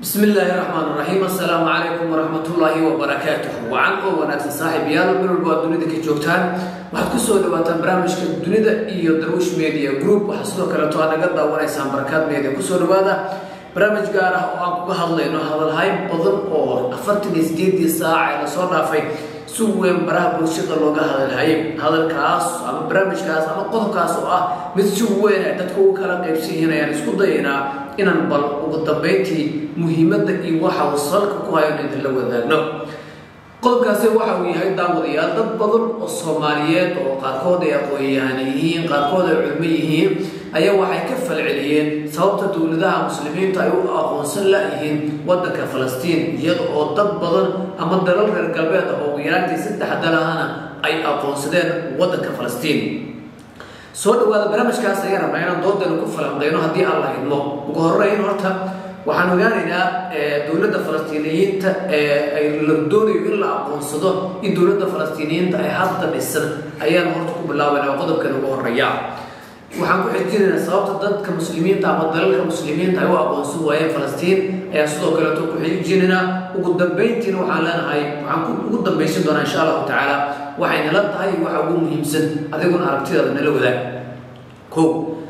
bismi illaahi raxmaan raxiim assalaamu calaykum waraxmatullaahi wabarakaatuh wacan oo wanaagsan saaxiibayaal meel walba aad dunida ka joogtaan waxaad ku soo dhawaataan barnaamijka dunida iyo darwish media group waxaa sidoo kaleeto aad naga daawanaysaan barakaad media kusoo dhawaada barnaamij gaar ah oo aan kuga hadlayno hadalhayn badan oo afartan iyo sideedii saac ee lasoo dhaafay si weyn baraha bulshada looga hadalhayay hadalkaas ama barnaamijkaas ama qodobkaas oo ah mid si weyn ay dadku ugu kala qaybsan yihiin ayaan isku dayaynaa inaan bal ugu dambayntii muhiimadda iyo waxa uu salka ku hayo in idinla wadaagno qodobkaasi waxa uu yahay daawadayaal dad badan oo soomaaliyeed oo qaarkood ay aqoon-yahan yihiin qaarkood ay culmo yihiin ayaa waxay ka falceliyeen sababta dowladaha muslimiinta ay u aqoonsan la-yihiin waddanka falastiin iyada oo dad badan ama dalal reer galbeed ah oo ugu yaraantii saddex dalahana ay aqoonsadeen waddanka falastiin soo dhawaada barnaamijkaas ayaan rabnaa inaan doodaynu ku falanqeyno haddii aan la idmo ugu horeyn horta waxaan ogaanaynaa dowladda falastiiniyiinta ay la doonayo in la aqoonsado in dowladda falastiiniyiinta ay hadda dhisan ayaan horta ku bilaabayna qodobkan ugu horeeya waxaan ku xijinaynaa sababta dadka muslimiinta ama dalalka muslimiinta ay u aqoonsan waayeen falastiin ayaa sidoo kaleeto ku xijinaynaa ugu dambayntiina waxaan leenahay waxaan ugu dambaysan doonaa insha allahu tacaala waxay nala tahay waxa ugu muhiimsan adiguna aragtidaada nala wadaag ko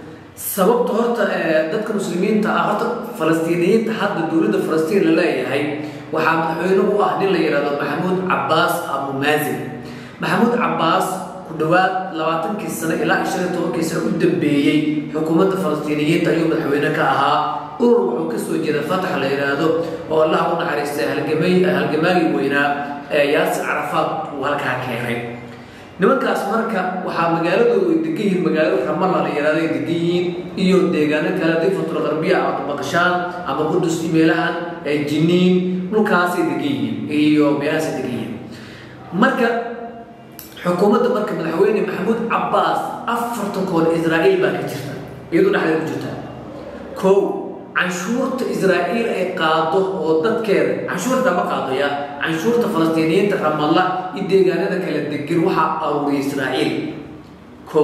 sababta horta dadka muslimiinta ah horta falastiiniyiinta hadda dowladda falastiin la leeyahay waxaa madaxweyne u ah nin la yidhahdo maxamuud cabaas abu maazin maxamuud cabaas ku dhowaad labaatankii sano ilaa shan iyo tobankii sano u dambeeyey xukuumadda falastiiniyiinta ayuu madaxweyne ka ahaa urur wuxuu kasoo jeeda fatax la yidhaahdo oo allah u naxariistay halgamay halgamaagii weynaa yaasir carafaad uu halkaa keenay nimankaas marka waxaa magaaladoodu ay degan yihiin magaalada ramalla la yihahdo ay degan yihiin iyo deegaano kale difatul qarbiya ama baqshaan ama qudus meelahan jiniin dhulkaasay degan yihiin iyo meelahaasay degan yihiin marka xukuumadda marka madaxweyne maxamuud cabaas afartan koon israa'iil baa ka jirta iyadoo dhexdeeda ku jirta kow canshuurta israa'iil ay qaado oo dadkeeda canshuurta ma qaado ya canshuurta falastiiniyiinta ramalla iyo deegaanada kala degan waxaa aruuriya israa'iil kow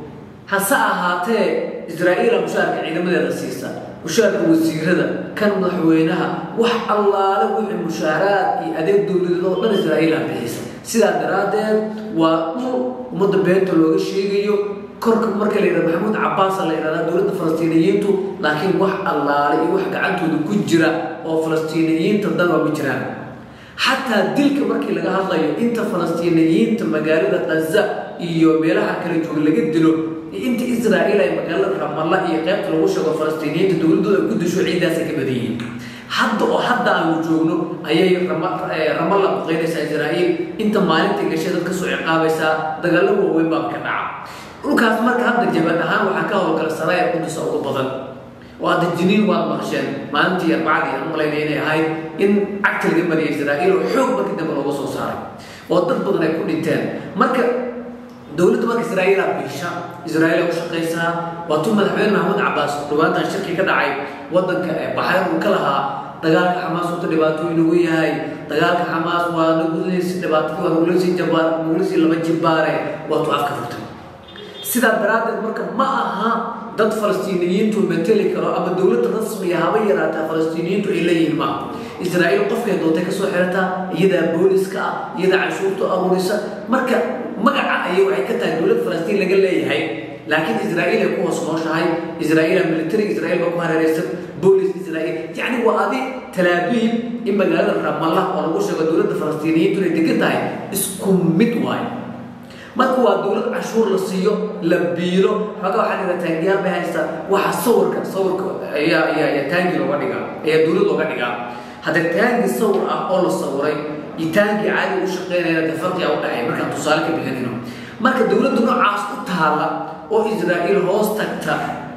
hase ahaatee israa'iila mushaarka ciidamadeeda siisa mushaarka wasiirada kan madaxweynaha wax allaale wixii mushaaraad iyo adeeg dowladeed oo dhan israa'iila bixisa sidaa daraaddeed waa dhul ummadda beenta looga sheegayo korka marka la yidhahdo maxamuud cabaasa la yidhahdaa dowladda falastiiniyiintu laakiin wax allaale iyo wax gacantooda ku jira oo falastiiniyiinta danba ma jiraan xataa dilka markii laga hadlayo inta falastiiniyiinta magaalada kaza iyo meelaha kala jooga laga dilo inta israa'iil ay magaalada ramalla iyo qaybta lagu sheego falastiiniyiinta dowladdooda ay ku disho ciidaasay ka badan yihiin hadda oo hadda aanu joogno ayay ramalla buqeynaysaa israa'iil inta maalinta gashay dad kasoo ciqaabaysaa dagaalo waaweyn baa ka dhaca dhulkaas marka hadda jabad ahaan waxaa ka howlgala saraaya qudusa ugu badan oo hadda jiniin waad maqsheen maalintii arbacadii aan malayna inay ahayd in cagta laga mariya israa'iil oo xoog markii dambe looga soo saaray oo dad badan ay ku dhinteen marka dowladda marka israa'iila biisha israa'iil u shaqaysaa waa tu madaxweyne maxamuud cabaas dhawaantan shirkii ka dhacay waddanka ee baxayn uu ka lahaa dagaalka xamaas wuta dhibaato inagu yahay dagaalka xamaas waa naguleysi dhibaatadii waa naguleysi jabaar naguleysi laba jibbaare waa tu afka furtay sidaa daraaddeed marka ma aha dad falastiiniyiintu mateli karo ama dowladda rasmiga haba yaraataa falastiiniyiintu ay leeyihiin ma israa'iil qofkay doontay kasoo xirataa iyadaa booliska ah iyadaa canshuurta aruurisa marka magaca ayay waxay ka tahay dowlad falastiin laga leeyahay laakiin israa'iil ay ku hoos nooshahay israa'iila military israa'iil baa ku hareeraysan boolis israa'iil yacni waa adi talaabiib in magaalada ramallah oo lagu sheego dowladda falastiiniyiintu inay degan tahay isku mid waayo marka waa dowlad canshuur la siiyo la biilo xoogaa waxaa dhiga taangiyaal bay haystaa waxa sawirka sawirka ayaa ayaa ayaa taangi looga dhigaa ayaa dowlad looga dhigaa haddee taangi sawir ah oo la sawiray iyo taangi caadi u shaqeynaya dee farqiga u dhacay markaan tusaale ka bixinayno marka dowladda noocaas u taala oo israa'iil hoos tagta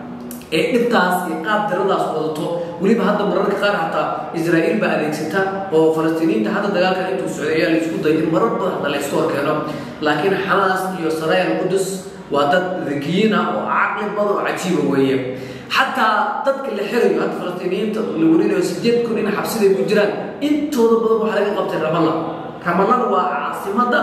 ee dhibtaas iyo qaab daradaas wadato weliba hadda mararka qaar xataa israa'iil baa adeegsata oo falastiiniyiinta hadda dagaalkan intuu socday ayaa la isku dayay in marar badan hadda la isku horkeeno laakiin xamaas iyo saraayal qudus waa dad rigiyiin ah oo caqli badan oo cajiiba weeye xataa dadka la xirayo hadda falastiiniyiinta la warinayo sideed kun in xabsiday ku jiraan intooda badan waxaa laga qabtay ramalla ramallana waa caasimadda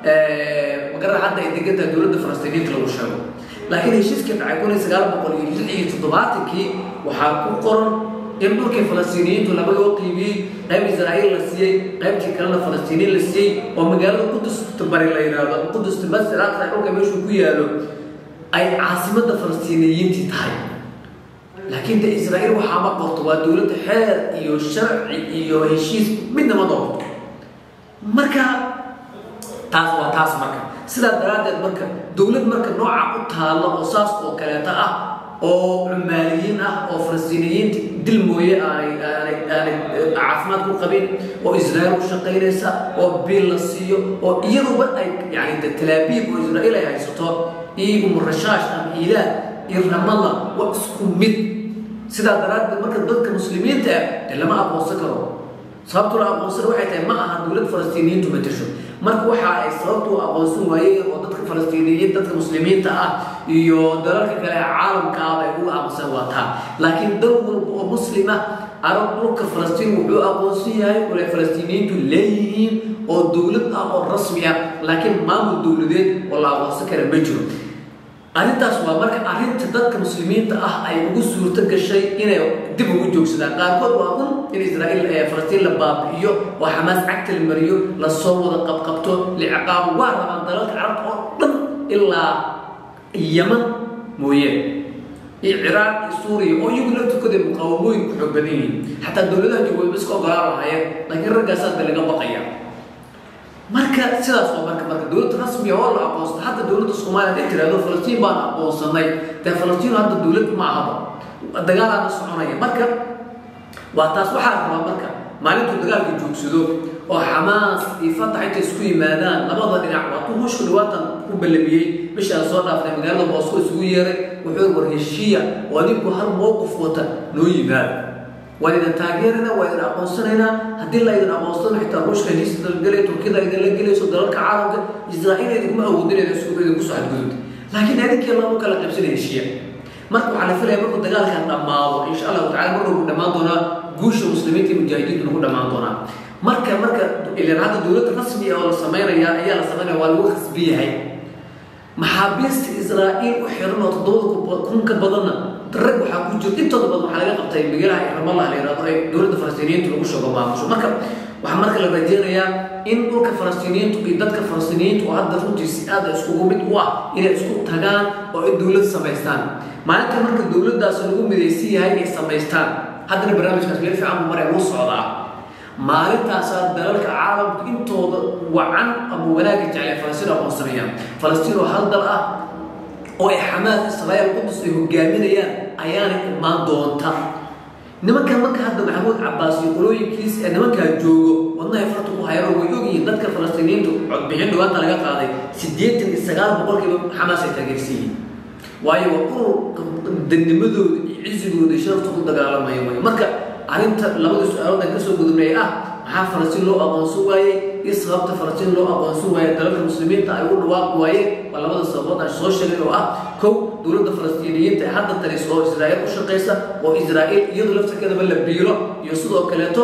magara hadda ay degan tahay dowladda falastiiniyiinta lagu sheego laakiin heshiiskii dhacay kun iyo sagaal boqol iyo lix iyo toddobaatankii waxaa ku qoran in dhulkii falastiiniyiintu laba loo qiibiyey qayb israa'iil la siiyey qaybtii kalena falastiiniin la siiyey oo magaalada qudusta bari la yidhaahdo qudusta masjid aqsa dhulka meeshuu ku yaalo ay caasimadda falastiiniyiintii tahay laakiin de israa'iil waxaa ma qorto waa dowladda xeer iyo sharci iyo heshiis midna ma doorto marka taas waa taas marka sidaa daraaddeed marka dowlad marka nooca u taalla oo saas oo kaleeta ah oo cumaaliyiin ah oo falastiiniyiinta dil mooye aanay aanay aanay caafimaad ku qabin oo israa'iil u shaqaynaysa oo biil la siiyo oo iyaduba ay yani de talaabiib oo israa'iil ay haysato iyo umurashaash ama ilaah iyo ramada waa isku mid sidaa daraaddeed marka dadka muslimiinta ah dee lama aqoonsan karo sababtu la aqoonsan waxay tahay ma aha dowlad falastiiniyiintu matasho marka waxa ay sababtu u aqoonsan waayeen oo dadka falastiiniyiin dadka muslimiinta ah iyo dalalka kale ee caalamka ah ay uga aqoonsan waataa laakiin dal walba oo muslima arab dhulka falastiin wuxuu aqoonsan yahay ole falastiiniyiintu leeyihiin oo dowlad ah oo rasmi ah laakiin maamul dowladeed oo la aqoonsan kara ma jiro arrintaas waa marka arrinta dadka muslimiinta ah ay ugu suurto gashay inay dib ugu joogsadaan qaarkood waa un in israa'iil falastiin la baabi'iyo oo xamaas cagta la mariyo lasoo wada qabqabto liciqaabo waa rabaan dalalka carabta oo dhan ilaa yaman mooye iyo ciraaq iyo suuriya oo iyagu laftirkooda muqaawamooyin ku xoog badan yihiin xataa dowladaha joogoodba iska ogolaan lahaayeen laakiin raggaasaa ba laga baqaya marka sidaas oo marka marka dowlad rasmiya oo la aqoonsada hadda dowladda soomaaliya haday tiraahdo falastiin baan aqoonsanay dee falastiin hadda dowlad ma ahaba dagaalaana soconaya marka waa taas waxaa rabaa marka maalintuu dagaalka joogsado oo xamaas iyo fatax intay isku yimaadaan labada dhinac waa tu hushku dhawaatan ku ballamiyey bishaan soo dhaaftay magaalada boosko isugu yeeray wuxuu war heshiiya oo adinku hal mowqif wata noo yimaada waan idin taageerana waa idin aqoonsanaynaa haddii la idin aqoonsano xitaa ruushka heshiis dalgalay turkida idinla gelayso dalalka caalamka israa'iil idinkuma awoodinayda idinku soo xadgudubta laakiin idinkii lama kala qaybsanaya heshiiya marka waxaa la filaya markuu dagaalkan dhammaado insha allahu tacala mar walbu dhammaan doonaa guusha muslimiinta iyo mujaahidiintu lagu dhammaan doonaa marka marka ilan hadda dowladda rasmiga oo la samaynaya ayaa la samaynaya waa lagu khasbi yahay maxaabiista israa'iil u xiran oo toddobada kun ka badanna rag waxaa ku jirta intooda badan waxaa laga qabtay magalaha ramallah la yidhahdo ay dowladda falastiiniyiintu lagu sheego maamusho marka waxaa marka la rajeynayaa in dhulka falastiiniyiintu iyo dadka falastiiniyiintu oo hadda runtii si aada iskugu mid u ah inay isku tagaan oo ay dowlad samaystaan maalinta marka dowladdaas lagu midaysan yahay inay samaystaan haddana barnaamijkaas meel fiican buu maray wuu socdaa maalintaasaa dalalka caalamku intooda wacan ama wanaagga jeclay falastiin aqoonsanayaan falastiin oo hal dal ah oo ay xamaas israa'iil qudus ay hogaaminayaan ayaana imaan doonta nimankan marka hadda maxamuud cabbaas iyo qolooyinkiis ee nimankaa joogo wadnahay farta ku hayro way ogyihiin dadka falastiiniyiintu codbixin dhawaanta laga qaaday siddeetan iyo sagaal boqolkiiba xamaas ay taageersiyiin waayo waa ururka dadnimadooda iyo cisigooda iyo sharafta ku dagaalamaya way marka arrinta labada su-aalood aan kasoo gudubnay ah maxaa falastiin loo aqoonsan waayey iyo sababta falastiin loo aqoonsan waaye dalalka muslimiinta ay u dhawaaqi waayeen waa labada sababood aan soo sheegay oo ah kow dowladda falastiiniyiinta ee hadda talis oo israa'iil u shaqaysa oo israa'iil iyadu laftirkeedaba la biilo iyo sidoo kaleeto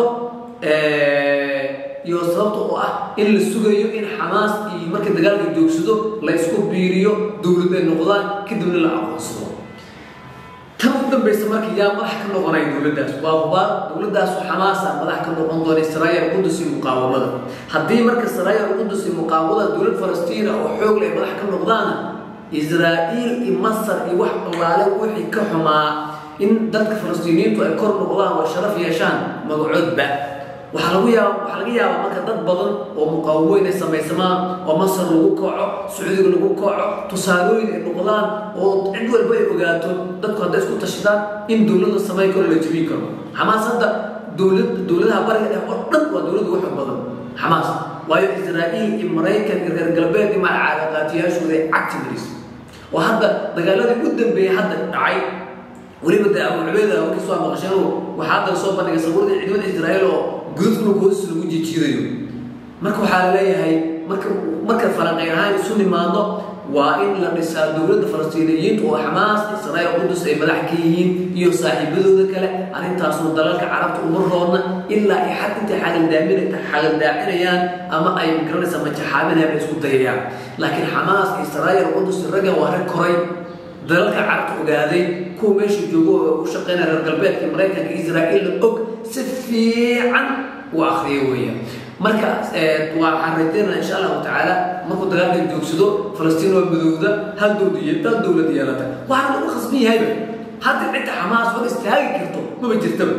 iyo sababta oo ah in la sugayo in xamaas iyo markii dagaalka joogsado la isku biiriyo dowlad ay noqdaan kadibna la aqoonsado tan u dambaysa marka yaa madax ka noqonaya dowladdaas waa hubaa dowladdaas xamaasa madax ka noqon doona israa'iil qudus iyo muqaawamada haddii marka israa'iil qudus iyo muqaawamada dowlad falastiina oo xoog leh madax ka noqdaana israa'iil iyo masar iyo wax allaale wixii ka xumaa in dadka falastiiniyiintu ay kor noqdaan oo sharaf yeeshaan magacoodba waxaa lagu yaaba waxaa laga yaabaa marka dad badan oo muqaawamo inay samaysamaan oo masar lagu kaco sacuudiga lagu kaco tusaalooyin ay noqdaan oo cid walba ay ogaato dadku hadday isku tashadaan in dowladda samayn karo la jebin karo xamaas hadda dowlad dowladaha bariga dhex oo dhan waa dowladda ugu xog badan xamaas waayo israa'iil iyo maraykan iyo reer galbeed iyo macaaqaatiyaashooda ay cagti maris oo hadda dagaaladii u dambeeyey hadda dhacay weliba dee abu cubeeda markii soo maqasheen waxaa hadda soo bandhigay sabuuradii ciidamada israa'iil oo gudubka hoos lagu jijiidayo marka waxaa la leeyahay marka marka falanqeyn ahaan isu nimaadno waa in la dhisaa dowladda falastiiniyiinta oo xamaas israa'iil qudus ay madax ka yihiin iyo saaxiibadooda kale arrintaasoo dalalka carabta uma roodna ilaa ay xad intay xagaldaamin xagaldaacinayaan ama ay magaranaysa majaxaaminayaan ay isku dayayaan laakiin xamaas israa'iil qudus ragga waa rag koray dalalka carabta ogaaday kuwa meesha joogo oo u shaqeynaya reer galbeedka maraykanka israa'iil og si fiican u akriyo weeyaan marka waxaan rajaynaa insha allahu tacaala markuu dagaalkan joogsado falastiin oo midowda hal dowlad iyo dal dowlad yeelata waxaa lagu khasban yahayba hadda cidda xamaas hor istaagi karto maba jirtaba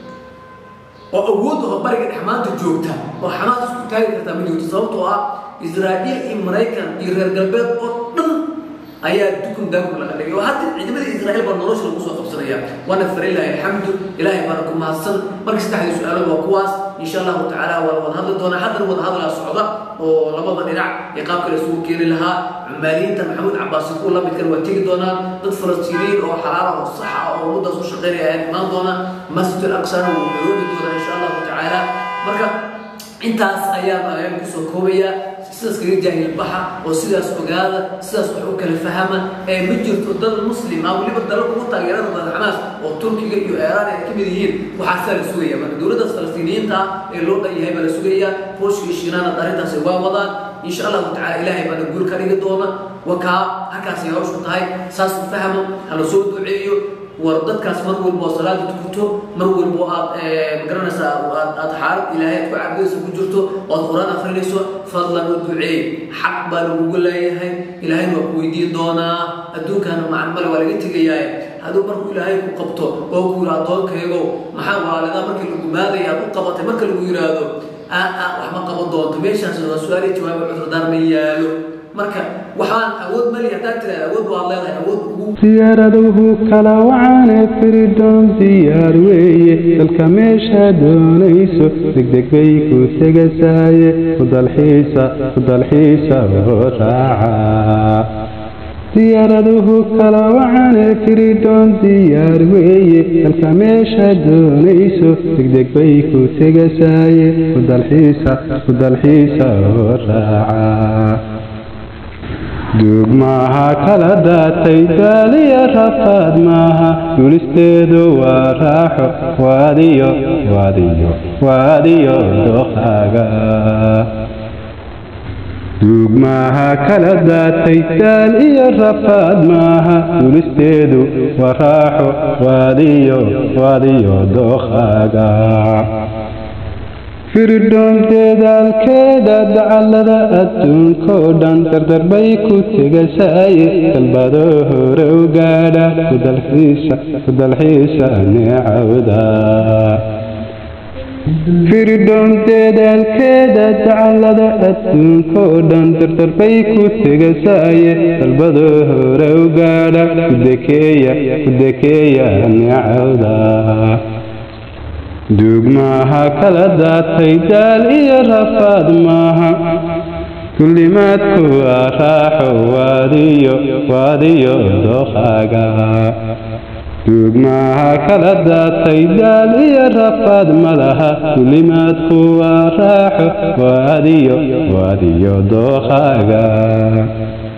oo awoodda oo bariga dhex maanta joogta oo xamaas isku taagi kartaa ma joogto sababtoo ah israa'iil iyo maraykan iyo reer galbeed oo dhan ayaa dukun daakun laga dhigay oo hadda ciidamada israa'iil baa nolosha lagu soo qabsanaya waana farilahi alxamdu ilaahay baana ku mahadsan marka saddexdii su-aalood waa kuwaas insha allahu tacaala waa la wada hadli doonaa haddana wada hadlaa socda oo labada dhinac iyo qaabka la isugu keeni lahaa cumaaliyiinta maxamuud cabaasi kuwa la midkan waa tegi doonaan dad falastiiniyiin oo xalaala oo saxa oo ummaddaas u shaqeynaya ayaa imaan doona masjid al-aqsana wuu nairobi doonaa insha allahu tacaala marka intaas ayaan ayaan kusoo koobaya sidaas kaga jaahil baxa oo sidaas ogaada sidaas wax u kala fahama ee ma jirto dal muslim ah weliba dalal ugu taageerada badan xamaas oo turkiga iyo iiraan ay ka mid yihiin waxaasaa la sugaya marka dowladdaas falastiiniyiinta ah ee loo dhan yahay baa la sugaya booshka iyo shiinaana arrintaasi waa wadaan insha allahu tacala ilaahay baana guul ka dhigi doona wakaa halkaasay hawshu tahay saas u fahmo hala soo duceeyo war dadkaas mar walbo salaada tukuto mar walbo aad magaranaysaa aad aad xaalad ilaahay aad ku caabudaysa ku jirto oo aad qur-aan akrinayso fadlan u duceey xaq baa lagugu leeyahay ilaahayna waa ku weydiin doonaa adduunkana macan male waa laga tegayaaye hadduu markuu ilaahay ku qabto oo ku yidhi addoonkaygo maxaa waalidaa markii lagu maadaya aad u qabatay marka lagu yidhaahdo aa wax ma qaban doonto meeshaas waa su-aali jawaaba cudurdaar ma yaalo marka waxaan awood mali haddaad tiraada awood waad leedahay awood ugu siyaaraduhu kala wacaane firidhoon diyaar weeye dalka meesha doonayso degdeg bay ku tegasaaye udalxiisa udalxiisa oo raaca diyaaraduhu kala wacaane firidhoon diyaar weeye dalka meesha doonayso degdeg bay ku tegasaaye udalxiisa udalxiisa oo raaca duug maaha kala daatay daaliya rafaad maaha dulisteedu waa raaxo waadiyo waadiyo waadiyo doqaaga duug maaha kala daatay daal iyo rafaad maaha dulisteedu waa raaxo waadiyo waadiyo doqaaga firidhoon deedaalkeeda dacallada adduunkoo dhan dardarbay ku tegasaaye dalbado hore u gaadha udalxiisa neecawda firidhoon deedaalkeeda dacallada adduunkoo dhan dardarbay ku tegasaaye dalbado hore u gaadha kudekeeya kudekeeya neecawda duug maaha kala daatay daal iyo rafaad maaha kullimaadku waa raaxo waadiyo waadiyo doqaaga duug maaha kala daatay daal iyo rafaad malaha kullimaadku waa raaxo waadiyo waadiyo doqaaga